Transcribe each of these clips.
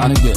anige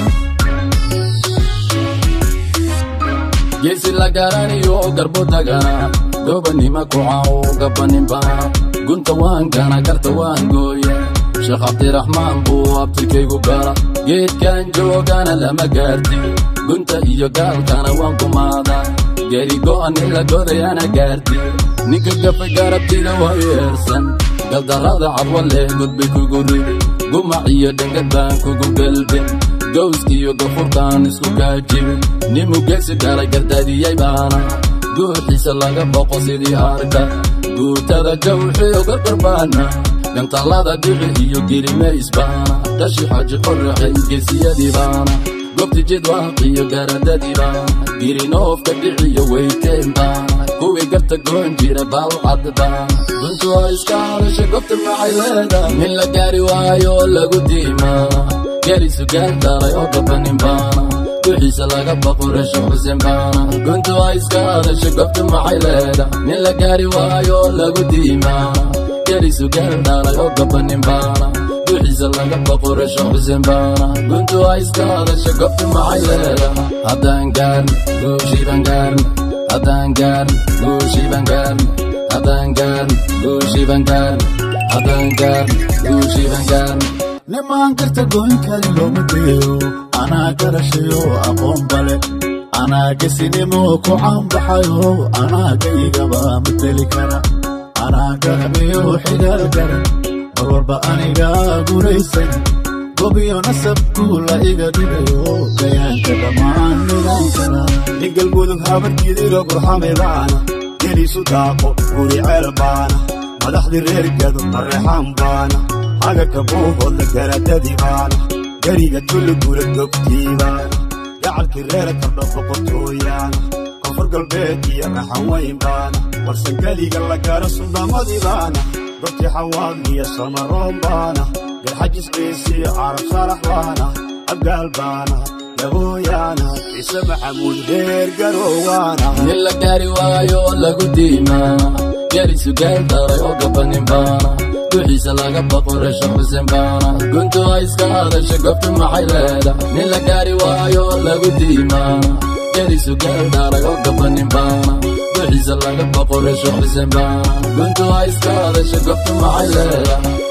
geesi la garaniyo garbo dagana gobanima kucaw gabaninba gunta waan gana garta waan gooye sheekh cabdiraxmaan buu abtirkaygu gara geedkan joogana lama gaarti gunta iyo gaalkana waan kumaada geri go'an ila godayana gaarti ninka gafa garabtida waa yeersan galdarrada cadwa leh gudbay kugu ridi gumac iyo dhangad baan kugu galbin gowskiyo gafurtaan isku gaajibin nimu geesi dhalay gardaadiyey baana guuxiisa laga boqo sidii arka guutada jawxiyo garbarbaana gantallada dhici iyo girimays baana dhashi xaji qorraxay geesiyadii baana gobti jidwaaq iyo garadadii baana girinoofka dhiciyo weyteen baana kuwii garta goon jira baalcad baana duntu waa iska hadasha gobta maxay leedahay nin la gaari waayo lagu diimaa gerisu gaardaray oo gabanin baana wixiisa laga baqo resho xuseen baana guntu waa iska hadasha gobta maxay leedahay nin la gaari waayo lagu diimaa gerisu gaardaalay oo gabanin baana wixiisa laga baqo resho xuseen baana guntu waa iska hadasha gobta maxay leedahay haddaan gaarn guushiiban gaarn haddaan gaarn guushiiban gaarn haddaan gaarn guushiiban gaarn haddaan gaarn guushiiban gaarn nimaan garta goyn kari looma deeyo anaa garashayo aqoon bale anaa gesinimo ku caanbaxayo anaa gaygaba mateli kara anaa garamiyo xigaal garan mar walba aniga guraysan gobiyo nasabku la iga dhigayo gayaanka dhammaan midaan kara ningal mudug habarkiidiro gurxamay baana geliisu daaqo guri ceel baana madaxdii reer gado qarreexaan baana agaka buuhoodla garadadii baana gariga tulli gura gogtii baana gacalkii reer kardho boqortooyaana koonfur galbeed iyo raxaweyn baana warsangeliga la gaaro sundamadii baana gobtii xawaad iyo samaroon baana garxajis ciisiyo carab saalax baana abgaal baana labooyaana ciise maxamuud reer garowaana nin la gaari waayo lagu diimaa gerisu gaardaray oo gabanin baana wixiisa laga baqo resho xuseen baana guntu waa iska hadasha gobta maxay leedahay nin la gaari waayo lagu diimaa gerisu gaardaaray oo gabanin baana wixiisa laga baqo resho xuseen baana guntu waa iska hadasha gobta maxay leedahay